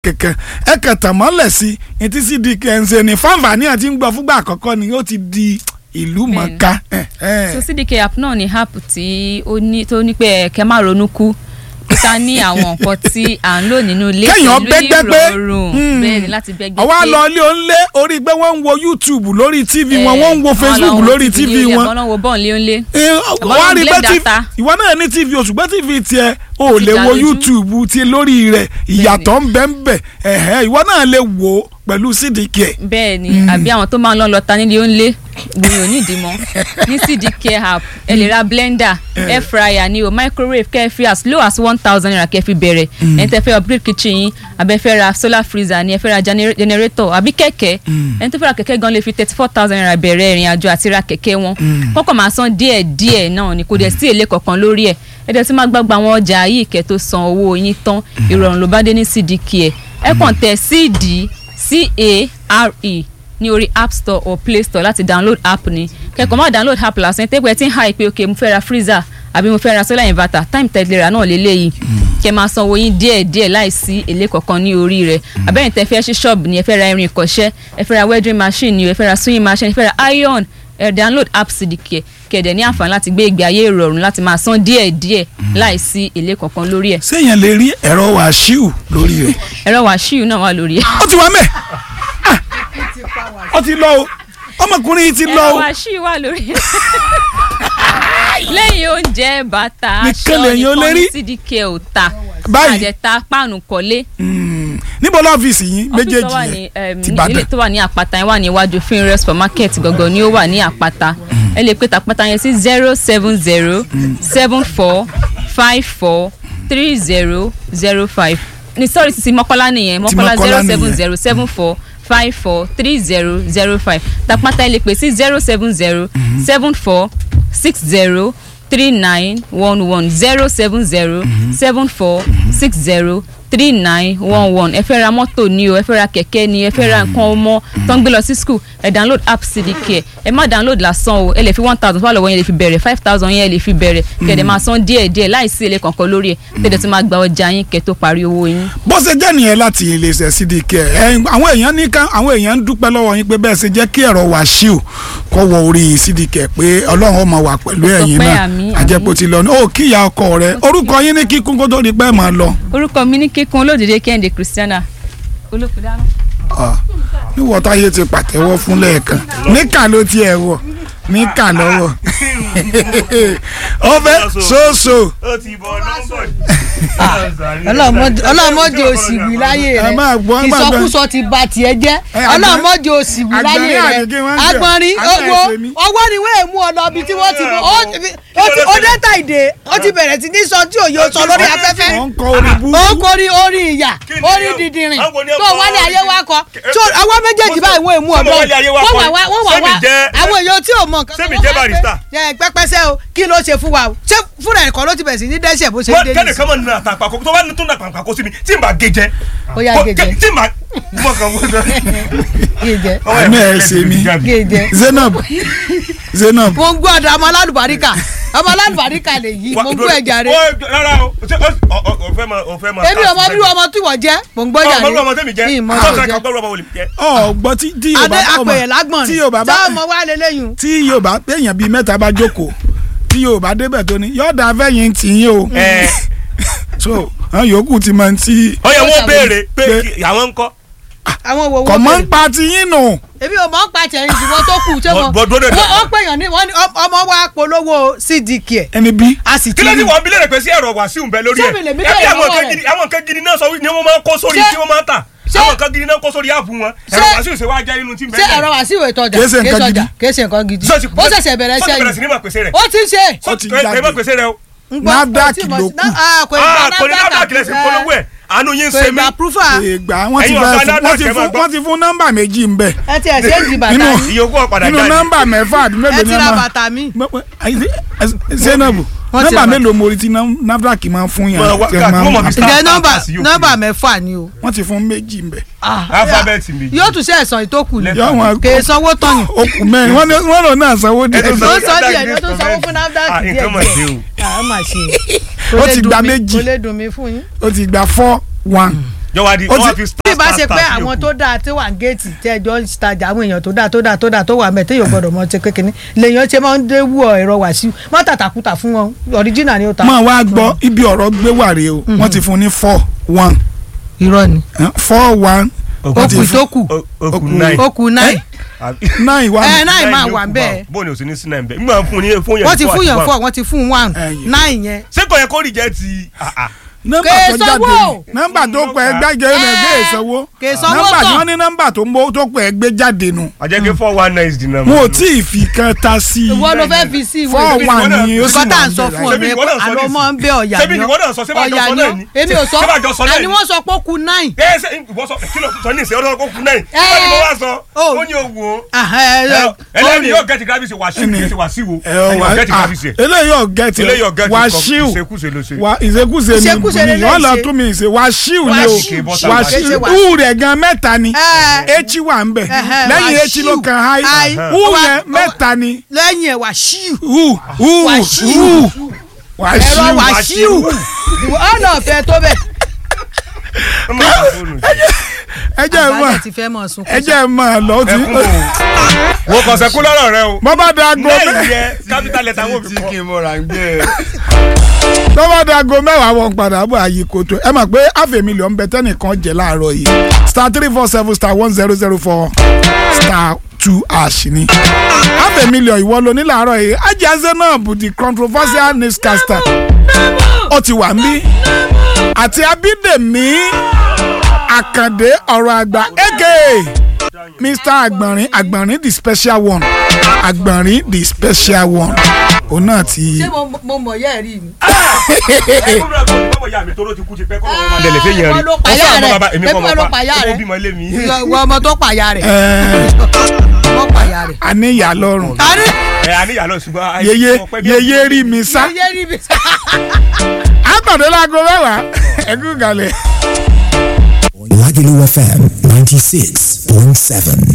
kankan ẹ kàn tàn mọ́lẹ̀ sí i etí cdk ń ṣe ní fáǹfààní àti ń gbọ́ fúngbà àkọ́kọ́ ni ó ti di ìlú mọ̀ọ́ká. ẹ, ẹ. so cdk app náà ni app tí ó ní tó ní pé kẹ́ má ronú kú kíkà ní àwọn nǹkan tí à ń lò nínú ilé Kéèyàn bẹ́gbẹ́ pé, ìrọ̀rùn hmm. bẹ́ẹ̀ ni láti bẹ́gbẹ́ ọwọ́ àlọ́ ilé onílé orí pé wọ́n ń wo youtube lórí tv wọn wọ́n ń wo facebook lórí tv wọn àwọn wo bọ́ọ̀n lé ńlé Eh, Àbọ̀ wọ́n á ló ń rí blé pé tí data. ìwọ náà ní tv o ṣùgbọ́n tv tiẹ̀ o ò Ti lè dá wo lójú. youtube ti lórí rẹ̀ ìyàtọ̀ ń bẹ ń bẹ ẹ̀hẹ́ ìwọ náà lè wò ó pẹ̀lú cdk bẹ́ẹ̀ ni àbí àwọn tó máa ń lọ lọ ta nílé oúnlé gbìyànjú nídìí mọ́ ní cdk app ẹ lè ra blender air fryer ni o microwave kẹ́ ẹ fi as low as one thousand naira kẹ́ ẹ fi bẹ̀rẹ̀ ẹni tẹ́ fẹ́ upgrade kitchen yín àbẹ́ fẹ́ ra solar freezer ni ẹ fẹ́ ra gener- generator àbí kẹ̀kẹ́ ẹni tó fẹ́ ra kẹ̀kẹ́ gan lè fi thirty four thousand naira bẹ̀rẹ̀ ìrìn àjò àti ra kẹ̀kẹ́ wọn kọ́kọ́ máa san díẹ̀ díẹ̀ náà ni kò dẹ̀ sí èlé kankan lórí ẹ̀ ẹ dẹ̀ ti máa gbàgbà àwọn ọjà yìí kẹ́ tó san owó yín tán ìrọ̀rùn ló bá dé ní cdk ẹ̀ ẹ kàn tẹ cd c-a-r-e ní orí app store or play store láti download app ni kẹ́kọ̀ọ́ má download app lásán tẹ́gbẹ́ tí ń ha ìpè òkè mo fẹ́ ra freezer àbí mo fẹ́ ra solar inverter time tẹ̀léra náà lélẹ́yìí kẹ́ máa sanwó yín díẹ̀ díẹ̀ láìsí èlé kankan ní orí rẹ̀ abẹ́yìn tẹ́ fẹ́ ṣí ṣọ́ọ̀bù ni ẹ fẹ́ ra irin ìkọ́ṣẹ́ ẹ fẹ́ ra welding machine ni ẹ fẹ́ ra sewing machine ẹ fẹ́ ra iron ẹ download app cdk kẹ̀dẹ̀ ní àǹfààní láti gbé ìgbé ayé ìrọ̀rùn láti máa san díẹ̀ díẹ̀ láìsí èlé kankan lórí ẹ̀ séèyàn lè rí ẹ̀rọ wàṣíù lórí rẹ̀ ẹ̀rọ wàṣíù náà wà lórí ẹ̀. ó ti wá mẹ́ Ah! ó ti lọ o ọmọkùnrin yìí ti lọ ẹ̀rọ o wàṣíù wà lórí ẹ̀. lẹ́yìn oúnjẹ bàtà Nìkan aṣọ lèyàn ò lè nìkan rí. ní cdk ò ta Báyìí. àjẹta páànù kọ́lé Mm. níbo lọ́fíìsì yín ọ́fíìsì tó méjèèjì wà ní yẹn em, ti ní- Ìbàdàn ilé tó wà ní àpáta yẹn wà ní iwájú finre supermarket gangan ni ó wà ní àpáta ẹ lè pe tàpáta yẹn sí zero seven zero seven four five four three zero zero five ní sọ́ọ̀rì sísí mọ́kọ́lá nìyẹn mọ́kọ́lá Mọ́kọ́lá zero seven nìyẹn. zero seven four five four three zero zero five tàpáta ẹ lè pè sí zero seven zero seven four six zero three nine one one zero seven zero seven four six zero three nine one one ẹ fẹ́ ra mọ́tò ni o ẹ fẹ́ ra kẹ̀kẹ́ ni ẹ fẹ́ ra nǹkan ọmọ tó ń gbé lọ sí school ẹ download app cdk ẹ má download lásán o ẹ lè fi one thousand fún àlọ́wọ́ yẹn lè fi bẹ̀rẹ̀ five thousand yẹn lè fi bẹ̀rẹ̀ kẹ̀dẹ̀ máa san díẹ̀ díẹ̀ láìsí èlé kankan lórí ẹ̀ tẹ̀dẹ̀ tó máa gba ọjà yín kẹ́ tó parí owó yín. bó ṣe jẹ́ nìyẹn láti iléeṣẹ́ cdk ẹ àwọn èèyàn ní ká àwọn èèyàn ń dúpẹ́ lọ́wọ́ yín pé bẹ́ẹ̀ ṣe jẹ́ kí ẹ̀rọ wàṣíù kọ́ wọ orí cdk pé ọlọ́run ó máa wà pẹ̀lú ẹ̀yin Ọpẹ́, náà àmín, àjẹpọ̀ ti lọ ní ó kíyà ọkọ rẹ orúkọ yín ní kíkún kó tó di pẹ́ máa lọ orúkọ mi ní kíkún olódìdé kẹ́hìndé christiana olókùdáná. Ah, níwọ̀ táyé ti pàtẹ́wọ́ fún lẹ́ẹ̀kan níkà ló tiẹ̀ wọ̀ níkà lọ́wọ́ ọbẹ̀ ṣoṣo ó ti bọ̀ nọ́mbọ̀ ọlọ́mọdé òsì wí láyé ẹ máa gbọ́, ẹ rẹ máa gbọ́. ìsọkúsọ ti ba tiẹ̀ jẹ́ Ẹ, àgbọ̀n- ọlọ́mọdé òsì wí láyé àgbọ̀nrín rẹ àgbègbè wọn ń jẹ. agbọ̀nrín Àgbọ̀n owó ẹ̀sẹ̀ mi. ọwọ́ ni wọ́n mú ọ lọ ibi tí wọ́n ti bọ̀ ó ti- ó ti- ó dé ta ìdè ó ti bẹ̀rẹ̀ sí ní sọ tí òye sọ lórí afẹ́fẹ́ ọ̀ ń kọ orí bú ó kórí orí ìyà Kí ni orí o? dìdìrìn Àwọn ni ó tó kọ wálé orí- ayé wa kọ tó ọwọ́ méjèèjì báyìí wọ́n èmú ọ̀dọ́ Sọ́mọ wálé ayé wa wọ́n kọ wà wá wọ́n wà Sẹ́mi wá jẹ́- àwọn èèyàn tí ò mọ nǹkan Sẹ́mi wọ́n jẹ́ wá pé, barista. ẹ, pẹ́pẹ́sẹ́ o kí ló ṣe fún wa o ṣé fúnra ẹ̀kọ́ ló ti bẹ̀rẹ̀ sí ní dẹ́sẹ̀ bó ṣe wọ́n dé kẹ́ni nìyí. kan mọ̀ nínú àtàpàkò tó bá ní tó nà pàpàkò sí mi tí n bá gé jẹ. Ó yá, Kó- gé jẹ. tí n bá mọ̀ kàn wọ́n. Gé jẹ. Àmì ẹ̀ ṣe mí. Gé jẹ. Zainab Zainab mo ń gbọ́ ọ̀dọ̀ ọmọ alálùbáríkà ọmọ alálùbáríkà lè yí mo ń gbọ́ ẹ̀jà rẹ rárá o ṣé o- o- o- o fẹ́ mọ o fẹ́ mọ. èmi ọmọ bí ọmọ tí wọ́n jẹ́ mo ń gbọ́ ẹ̀jà ọmọ rẹ bí ọmọ tẹ́mi jẹ́ ìmọ̀ tọ́ka tó kan jẹ́ gbọ́dọ̀ ọmọ wòlé jẹ́. ọ gbọ́ tí tí adé Yorùbá ọmọ apẹ̀yẹ̀ lágbọ̀n tí ni Yorùbá bá tá ọmọ wa lélẹ́yìn tí Yorùbá téèyàn bíi mẹ́ta bá jókòó tí Yorùbá débẹ̀ tó ní yọ̀ọ̀dà fẹ́yìn tì yín o ẹ so àwọn yòókù ti máa ń tí ọ yẹ wọ́n béèrè pé Pé- kí- àwọn ń kọ́. àwọn wo kò wọ́n mọ́ ń bẹ̀rẹ̀ pa ti yín nù èmi ò mọ̀ ń pa tẹ̀yìn ṣùgbọ́n tó kù ṣé Bọ̀- wọn bọ̀ dúró dè- wọ́n ó pèèyàn ní wọ́n ní ọm- ọmọ wa polówó cdk ẹ̀ ẹni bí a sì ti kí ló ní rí wọ́n bí lè pè sí ẹ̀rọ wàsíù ń bẹ lórí ẹ̀ Ṣé mi lè mí Ẹ bí bẹ̀rẹ̀ àwọn lọ́wọ́ nǹkan rẹ̀? gidi àwọn nǹkan gidi náà sọ wí ni wọ́n máa ń kó sórí Ṣé- tí wọ́n máa ń tà ṣé- àwọn nǹkan gidi náà kó sórí áàpù wọn ẹ̀rọ Ṣé- wàsíù ṣe wá jẹ́ inú tí ń bẹ ṣé ẹ̀rọ wá sí ìwé ìtọ́jà Kìí ṣe nǹkan gidi. kìí ṣe nǹkan gidi Ṣé o ti- ó ṣẹ̀ṣẹ̀ bẹ̀rẹ̀ ṣé o ti iṣẹ́ bẹ̀rẹ̀ sí ní yìí máa pèsè rẹ̀ ó ti ń ṣe ó ti jáde. ẹ má pèsè rẹ̀ o ń gbọ́, NAFDAC kò tí mọ̀ ló sí- kù. ná- ah, kò ì ah gba kò ní NAFDAC, NAFDAC lẹ́sìn eh, polówó ẹ̀ àánú yín ń kò ṣe ì mí gba proofer ìgbà wọ́n ti Ẹ̀yin fẹ́ ọ̀gá fún- wọ́n ti NAFDAC ẹ máa fún gbọ́. wọ́n ti fún nọ́mbà méjì ń bẹ ẹ ti ẹ̀ ṣe ń di bàtà Nínú- mi ìyókù ọ̀padà nínú jáde nọ́mbà mẹ́fà àbí ẹ mélòó ti ni ra wọ́n máa bàtà mi Zainab Wọ́n ti nọ́mbà ra mélòó mo rí tí ná- NAFDAC máa ń fún yàn Wọ́n wá- tí wọ́n máa ń- wọ́n mọ̀ fi star- ǹjẹ́ nọ́mbà pass yóò nọ́mbà kiri. mẹ́fà ni o wọ́n ti fún méjì ń bẹ alifábẹ́ẹ̀tì mi yóò tún ṣe ẹ̀sán ìtókù ni Lẹ́tà. yọ wọn kì í sanwó tán ni ó kù mẹ́rin wọ́n ní- wọ́n lò náà sanwó díẹ̀ Ẹ tó ó sanwó sọ díẹ̀ NAFDAC ni ó tún sanwó fún NAFDAC Ah, díẹ̀ nǹkan mọ̀ dé o díẹ̀ máa ṣe Ó ti gba méjì. kò lè dùn mí fún yín ó ti gba four one jọ̀wọ́ adi Ó wọ́n ti- wá fi star bí ìbá ṣe star pé star sí àwọn òkú. tó dáa tí wà ń géètì tí ẹjọ́ ń tajà àwọn èèyàn tó dáa tó dáa tó dáa tó wà mẹ́ téèyàn gbọ́dọ̀ mọ́ ṣe kékeré lèèyàn ṣe máa ń dé wú ẹ̀rọ wàṣíù má tàtàkùtà fún wọn ọ̀ríjìnà ni ó ta. máa wá gbọ́ ibi ọ̀rọ̀ gbé wà rèé o wọ́n ti fún ní four one irọ́ ni four one Òkú wọ́n ti okùn fún- tó kù O- òkú Okùn- nine. okùn náà nine one ẹ náà Nine máa ni wà òkú bẹ́ẹ̀ báwọn. bóun ni o sì ní sí nine bẹ́ẹ̀ nígbà fún yẹn fún yẹn wọ́n ti four fún àti yàn one. fọ́ wọ́n ti fún one Ẹ̀yìn. nine yẹn. ṣé kò yẹ kó rí jẹ́ ti ah, ah. nọ́mbà Kè tó jáde sanwó. ni nọ́mbà tó pẹ́ gbẹ́jẹ́ rẹ̀ gbé ìsanwó Kè sanwó nọ́mbà tí tán. wọ́n ní nọ́mbà tó mọ́ tó pẹ́ gbé jáde nu àjẹkẹ́ four one nine is the number. wọn ò tí ì fi kan ta sí i ìwọ ló fẹ́ fi sí ìwé four ìwé one ni ó sì nǹkan tá à wà ń sọ ń fún ọ bẹ̀rẹ̀ Ṣebí ní ìwọ náà sọ àlọ́ nísìnyí. mọ́ ń bẹ ọ̀yà Ṣebí ni ìwọ náà sọ, ṣé bá jọ ọ̀yà sọ ni náà ọ́ ni? èmi ò sọ Ṣé bá jọ sọ náà àní ni? wọ́n sọ pé ó ku nine. ẹ ṣe ìwọ sọ kí ló sọ ní ìsìn ọdún kó kú náà Ẹ. ó ní mo wá sọ Oh. ó ní owó Ah, ẹ, ẹ, ẹlẹ́ni ó yóò gẹ́tì gravity wàṣíù Ẹni. kì í ṣe wàṣíù ẹ ẹni wà yóò gẹ́tì á gravity ẹ̀ eléyìí ọ̀gẹ́tì eléyìí ọ̀gá ti wàṣíù kọ ìṣekúṣe ló ṣe. wa ìṣekúṣe ni Ìṣekúṣe lè wọ́n lọ ṣe. tún mi ṣe wàṣíù ni Wàṣíù. o Kì í bọ́ sáà wàṣíù wàṣíù. ú rẹ̀ gan mẹ́ta ni Ẹ. echi wà ń bẹ̀ Ẹhẹ́, lẹ́yìn wàṣíù. echi ló kan háì Háì. ú Wa- yẹn mẹ́ta ni lẹ́yìn ẹ̀ wàṣíù ú ú Wàṣíù. ú ẹ̀rọ wàṣíù wàṣíù ọ̀nà ọ̀fẹ́ tó bẹ̀. Ó máa ń fóònù sí. ẹ jẹ́ ẹ mọ̀ àgbàdo ti fẹ́ mọ̀ sunkún. ẹ jẹ́ ẹ mọ̀ lọ ó ti ẹkún o wo kàn sẹ́kún lọ́rọ̀ rẹ o bọ́ bá da aago lẹ́yìn mẹ́- yẹ capital letter wọ́n fi kọ́. n mọ̀ra ń gbé e. bọ́ bá da aago mẹ́wàá wọn padà bọ̀ àyè kòtò ẹ mọ̀ pé half a million bẹ tẹ́nìkan jẹ láàárọ̀ yìí star three four seven star one zero zero four star two ash ni half a million ìwọ ló ní láàárọ̀ yìí ajá zainab the controversial newscaster ó ti wà ń bí àti abídèmí àkàndé ọ̀rọ̀ àgbà aka mr agbọ̀nrín agbọ̀nrín the special one agbọ̀nrín the special one òun náà ti. ṣé mo- mo mọ̀ yẹ́ ẹ̀ rí mi. ẹkún náà kò ní bọ́bọ̀ ya mi tóró ti kú ti pẹ́ kọ́ lọ́wọ́ máa dẹ̀lẹ̀ fẹ́ yẹn rí Ìwọ ló pàyà Ó fún àwọn rẹ̀. bàbá èmi Èmi kọ́ kọ́ ló mọ̀ pàyà pa rẹ̀. ó bímọ ilé mi. ìwọ ọmọ tó pàyà rẹ̀ ẹ̀ẹ́ wọ́n pàyà rẹ̀. àníyà lọ́rùn kárí ẹ àníyàn lọ ṣùgbọ́n ayé yeye ọpẹ́ bí yeye rí mi sá yẹ́ rí mi. àpàdé láago mẹ́wàá ẹ̀kú galẹ̀. Lagelu FM 96.7.